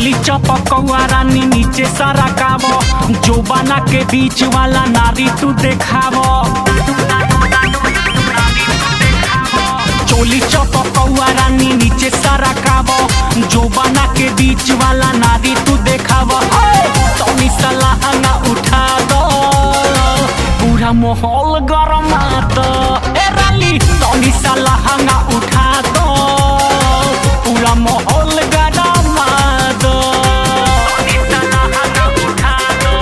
चोली चपकौआ रानी नीचे सारा काबो जो बना के बीच वाला नारी तू देखावो चोली चपकौआ रानी नीचे सारा काबो जो बना के बीच वाला नारी तू देखावो तनी सलाह ना उठा दो पूरा माहौल गरमा दो ए रानी तनी सलाह ना उठा दो पूरा माहौल गरमा दो तनी सलाह ना उठा दो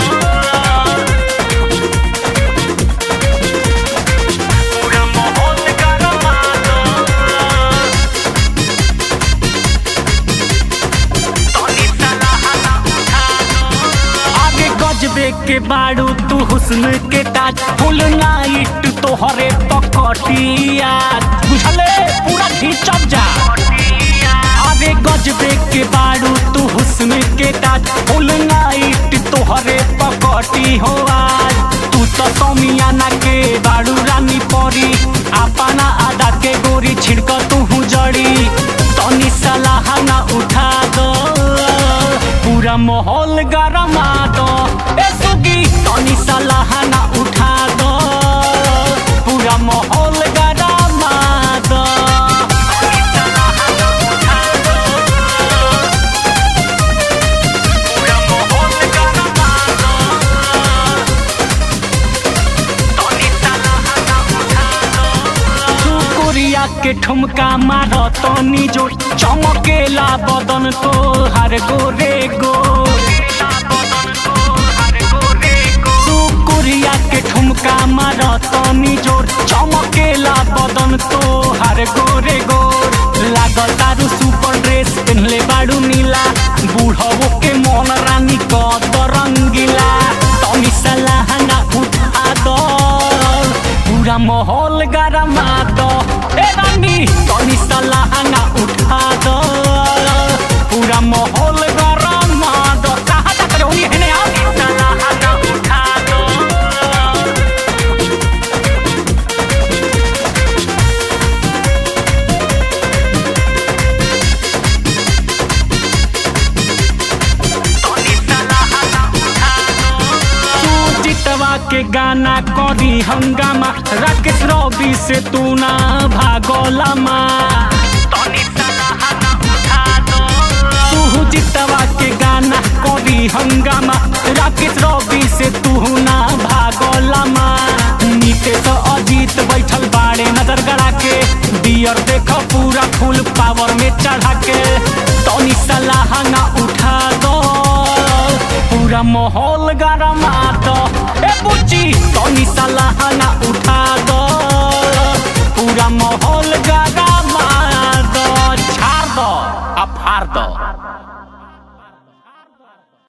पूरा माहौल गरमा दो तनी सलाह ना उठा दो आगे गजबे के बाड़ू तू हुस्न के ताज फुल नाइट तोहरे पकटिया बुझले पूरा खींचब जा आगे गजबे के बाड़ू तू हुस्न के ताज फुल नाइट तोहरे पकटी हो आज तू तो समियाना के बाड़ू रानी परी अपना आदा के गोरी छिड़क तू जड़ी तनी सलाह ना उठा दो पूरा माहौल गरमा दो ए सुगी तनी सलाह ना उठा दो पूरा माहौल गरमा दो तनी सलाह ना उठा दो पूरा माहौल गरमा दो तनी सलाह ना उठा दो सुकुरिया के ठुमका मार तनी जो चमकेला बदन तो हर गोरे गो सुकुरिया के ठुमका मार तनी जोर चमकेला बदन तो हर गोरे गोर लागल तारू सुपर ड्रेस पहनले बाड़ू नीला बूढ़वो के मन रानी क रंगीला तनी सलाह ना उठा दो पूरा माहौल गरमा दो ए रानी तनी सलाह ना उठा दो पूरा माहौल गरमा दो कहाँ तक रहोगी है ना सलाह ना उठा दो सुचितवा के गाना करी हंगामा राकेश रवि से तू ना भागोला माँ सुजितवा के गाना करी हंगामा राकेश रवि से तू ना भागोला माँ नीतीश अजीत बैठल बाड़े नजर गड़ा के दियर देख पूरा फुल पावर में चढ़ा के तनी सलाह ना उठा दो पूरा माहौल गरमा दो ए बुच्ची तनी सलाह ना उठा